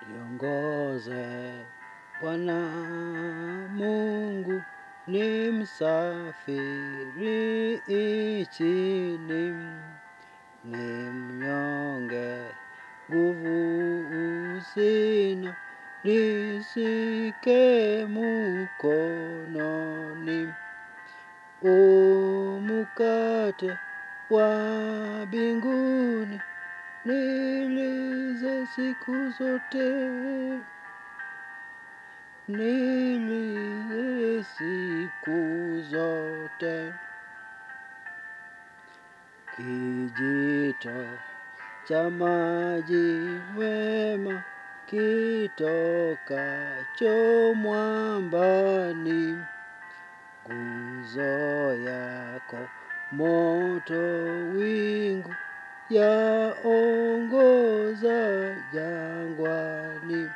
Niongoze Bwana Mungu, ni msafiri nchini, ni mnyonge, nguvu sina, nishike mkononi. Umukate wa mbinguni, nilize siku zote, nilize siku zote. Kijito cha maji wema kitokacho mwambani, nguzo yako moto wingu yaongoza jangwani.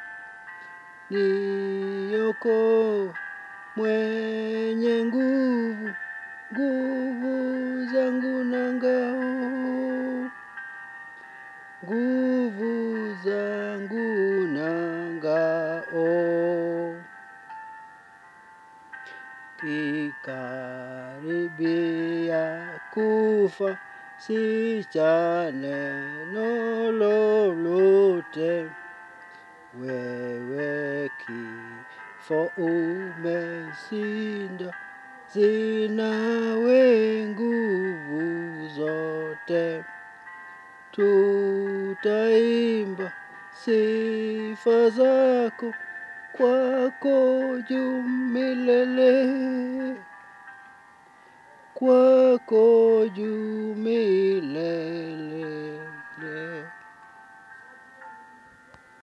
Niokoe mwenye nguvu, nguvu zangu na ngao, nguvu zangu na ngao. Kikaribia kufa, sicha neno lolote. Wewe kifo umeshinda, zinawe nguvu zote. Tutaimba sifa zako kwako juu milele, kwako juu milele.